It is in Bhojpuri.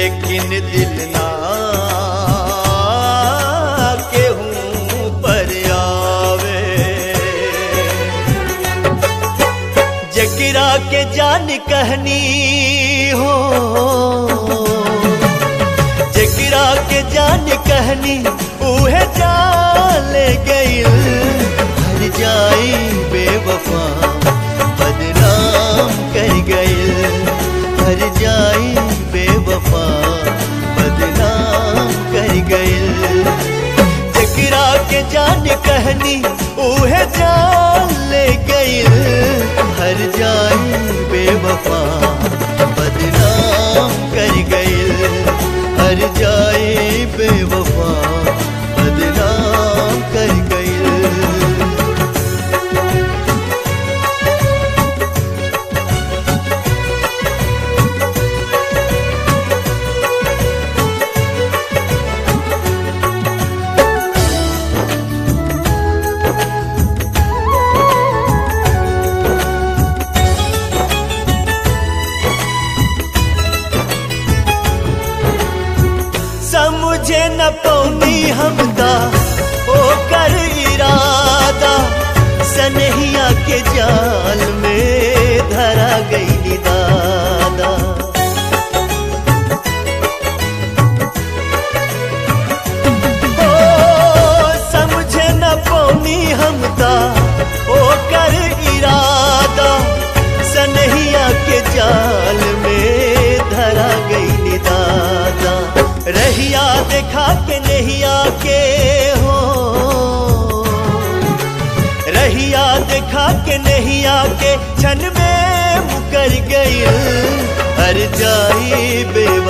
लेकिन दिल ना केहू पर आवे जगिरा के जान कहनी हो जगिरा के जान कहनी उहे जाले गइल हर जाई बेवफा बदनाम कर गइल हर जाई बेवफा बदनाम कर गइल जगिरा के जान कहनी उहे जान ले गइल हर जाई बेवफा बदनाम कर गइल हर जाई बेवफा बदनाम कर गइल समझे न पौनी हमदा ओ कर इरादा सनहिया के जाल में धरा गई दादा ओ समझे न पौनी हमदा ओ कर इरादा सनहिया के जाल में धरा गई दादा रहिया देखा के नहिया के हो रहिया देखा के नहिया के क्षण में मुकर गई हर जाई बेव